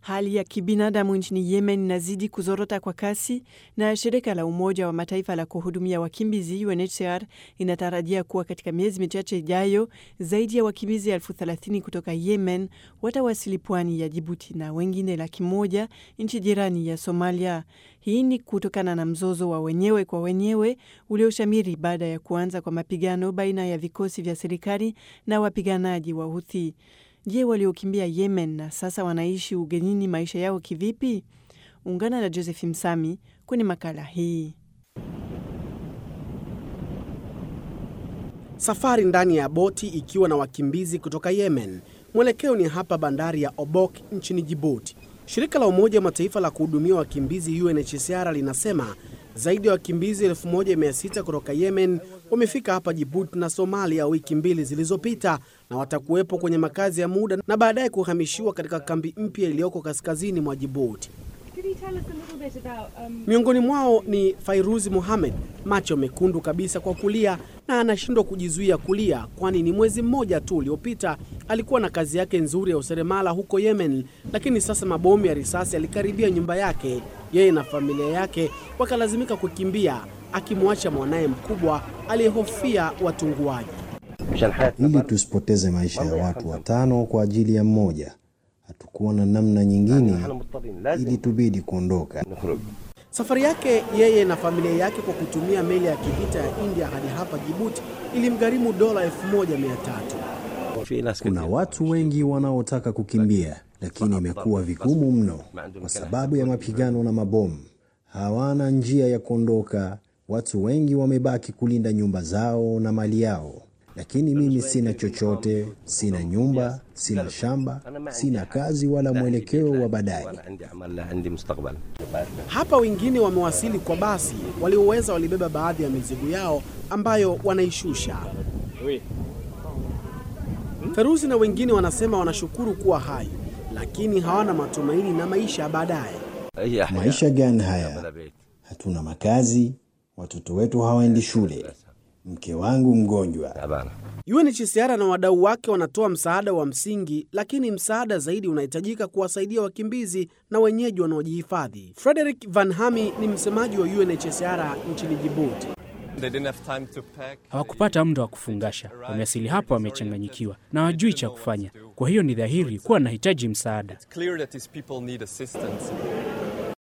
Hali ya kibinadamu nchini Yemen inazidi kuzorota kwa kasi na shirika la Umoja wa Mataifa la kuhudumia wakimbizi UNHCR inatarajia kuwa katika miezi michache ijayo zaidi ya wakimbizi elfu thelathini kutoka Yemen watawasili pwani ya Jibuti na wengine laki moja nchi jirani ya Somalia. Hii ni kutokana na mzozo wa wenyewe kwa wenyewe ulioshamiri baada ya kuanza kwa mapigano baina ya vikosi vya serikali na wapiganaji wa Houthi. Je, waliokimbia Yemen na sasa wanaishi ugenini maisha yao kivipi? Ungana na Joseph Msami kwenye makala hii. Safari ndani ya boti ikiwa na wakimbizi kutoka Yemen. Mwelekeo ni hapa bandari ya Obok nchini Jibuti. Shirika la Umoja wa Mataifa la kuhudumia wakimbizi UNHCR linasema zaidi ya wakimbizi 1600 kutoka Yemen wamefika hapa Jibuti na Somalia wiki mbili zilizopita na watakuwepo kwenye makazi ya muda na baadaye kuhamishiwa katika kambi mpya iliyoko kaskazini mwa Jibuti. Miongoni mwao ni Fairuzi Mohamed, macho mekundu kabisa kwa kulia na anashindwa kujizuia kulia, kwani ni mwezi mmoja tu uliopita alikuwa na kazi yake nzuri ya useremala huko Yemen, lakini sasa mabomu ya risasi yalikaribia nyumba yake. Yeye na familia yake wakalazimika kukimbia, akimwacha mwanaye mkubwa aliyehofia watunguaji. Ili tusipoteze maisha ya watu watano kwa ajili ya mmoja, hatukuwa na namna nyingine, ili tubidi kuondoka. Safari yake yeye na familia yake kwa kutumia meli ya kivita ya India hadi hapa Jibuti ilimgharimu dola 1300. Kuna watu wengi wanaotaka kukimbia, lakini imekuwa vigumu mno kwa sababu ya mapigano na mabomu. Hawana njia ya kuondoka. Watu wengi wamebaki kulinda nyumba zao na mali yao, lakini mimi sina chochote, sina nyumba, sina shamba, sina kazi wala mwelekeo wa baadaye. Hapa wengine wamewasili kwa basi, walioweza walibeba baadhi ya mizigo yao ambayo wanaishusha. Feruzi na wengine wanasema wanashukuru kuwa hai, lakini hawana matumaini na maisha ya baadaye. Maisha gani haya? Hatuna makazi, watoto wetu hawaendi shule, mke wangu mgonjwa. UNHCR na wadau wake wanatoa msaada wa msingi, lakini msaada zaidi unahitajika kuwasaidia wakimbizi na wenyeji wanaojihifadhi. Frederick Van Hami ni msemaji wa UNHCR nchini Djibouti. Hawakupata muda wa kufungasha, wamewasili hapa wamechanganyikiwa na hawajui cha kufanya. Kwa hiyo ni dhahiri kuwa wanahitaji msaada.